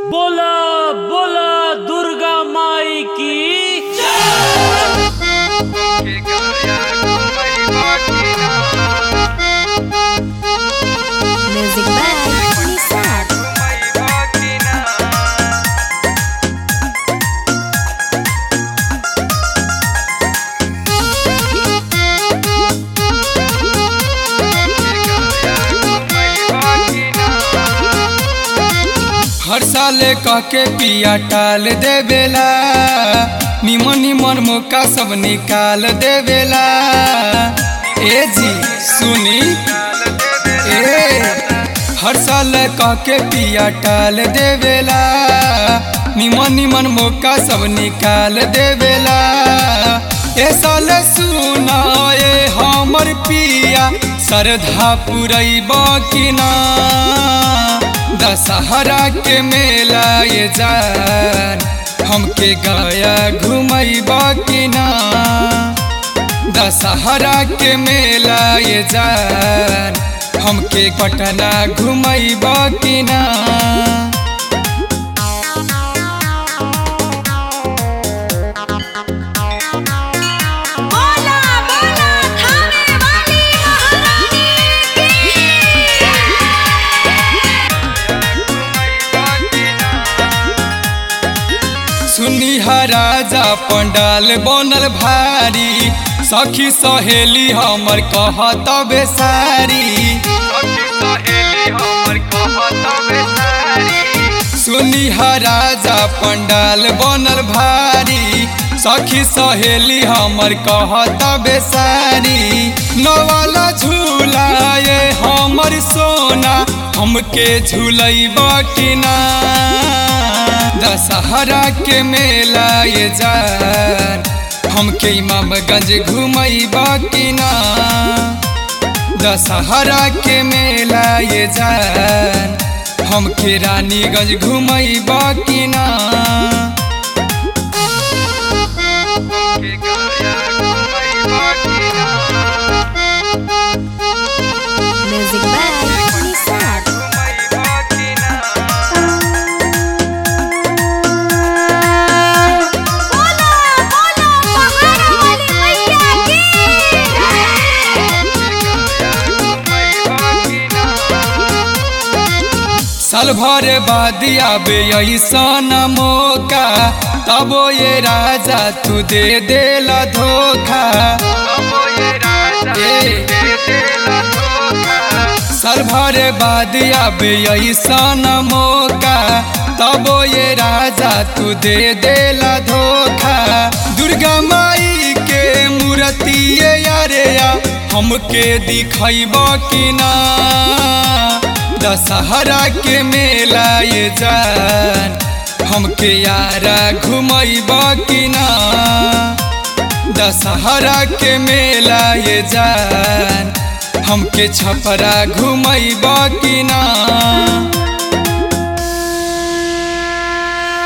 बोला बोला दुर्गा माई की Music by Nisar. हर साल कह के पिया टाल देवेला निमन निमन मौका सब निकाल देवेला ए जी सुनी ए हर साल कह के पिया टाल देवेला निमन निमन मौका सब निकाल देवेला ए साल सुना ए हमर पिया श्रद्धा पुरैब कि ना दशहरा के मेला ये जान हमके गया घुमैब कि ना दशहरा के मेला ये जान हमके पटना घुमैब कि ना बोला बोला थाने वाली महारानी सुनी राजा पंडाल बनल भारी सखी सहेली हमर कहत बेसारी सुनी राजा पंडाल बनल भारी सखी सहेली हमर कहत बेसारी नवाला झूला ये हमर सोना हमके झूलैब कि ना दशहरा के मेला ये जान हमके इमामगंज घुमैब कि ना दशहरा के मेला ये जान हमके रानीगंज घुमैब कि ना Music by Nisar. बोला बोला पहाड़ वाली मैया की साल भर बाद आबे ऐसन मौका तबो ये राजा तू दे देला धोखा ए, साल भर बाद आबे ऐसन मौका तबो ये राजा तू दे देला धोखा दुर्गा माई के मूर्ति यारे या हमके दिखैब कि ना दशहरा के मेला ये जान हमके यारा घुमैब कि ना दशहरा के मेला ये जान हमके छपरा घुमैब कि ना